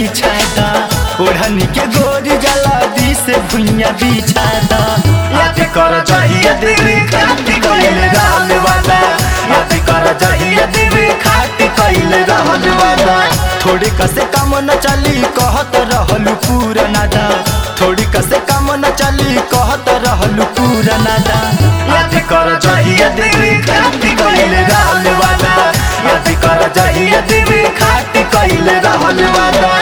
बिछादा ओढ़नी के गोरी जला दी से भुइया बिछादा याद कर जहिया देवी खाती कइले रहल वाला याद कर जहिया देवी खाती कइले रहल वाला थोड़ी कसे काम न चली कहत रहलू पूरा नादा थोड़ी कसे काम न चली कहत रहलू पूरा नादा याद कर जहिया देवी खाती कइले रहल वाला याद कर जहिया देवी खाती कइले रहल वाला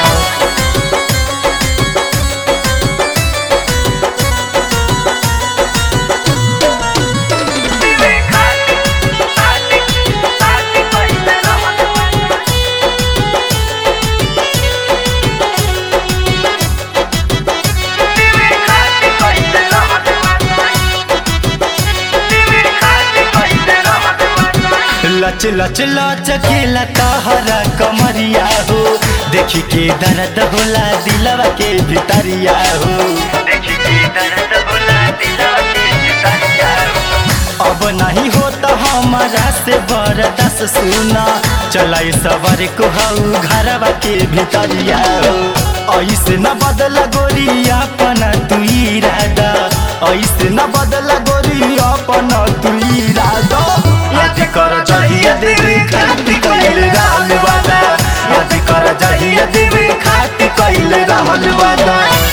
लच लच लच केला कहरा कमरिया हो देखी के दर्द होला दिलवा के भितरिया हो देखी के दर्द होला दिलवा के भितरिया हो अब नहीं होता हमारा से बरदस सुना चलाई सवर को हऊ घरवा के भितरिया हो ऐसे न बदला गोरी अपना तू इरादा ऐसे न बदला गोरी अपना तू इरादा याद कर जहिया देवी खाती कइले रहल वाला याद कर जहिया देवी खाती कइले रहल वाला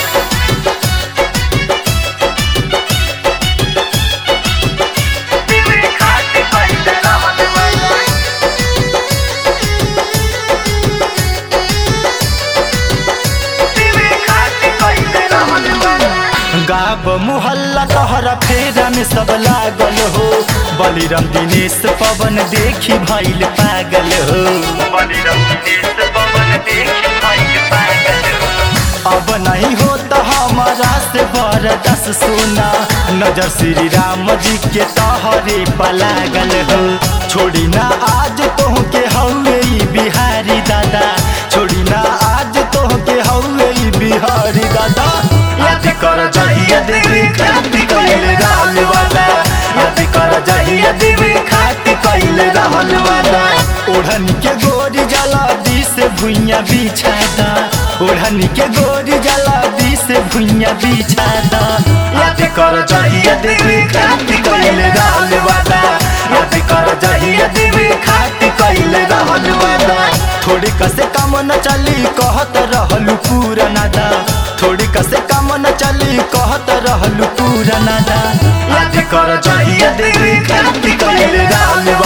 गाब मुहल्ला तोहरा फेरा में सब लागल हो बलिराम दिनेश पवन देखी भइल पागल हो बलिराम दिनेश पवन देखी भइल पागल हो अब नहीं होता हमारा से बरदस सोना नजर श्री राम जी के तोहरे पलागल हो छोड़ी ना आज तोह के हौवे बिहारी दादा छोड़ी ना आज तोह के हौवे बिहारी दादा याद कर जहिया देवी खाती कइले रहल वाला याद कर जहिया देवी खाती कइले रहल वाला ओढ़नी के गोरी जला दी से भुइया बिछादा ओढ़नी के गोरी जला दी से भुइया बिछादा याद कर जहिया देवी खाती कइले रहल वाला याद कर जहिया देवी खाती कइले रहल वाला थोड़ी कसे काम न चली कहत रहलू पूरा नादा थोड़ी कसे काम न चली कहत रहलू पूरा नादा याद कर जहिया देवी खाती कइले रहल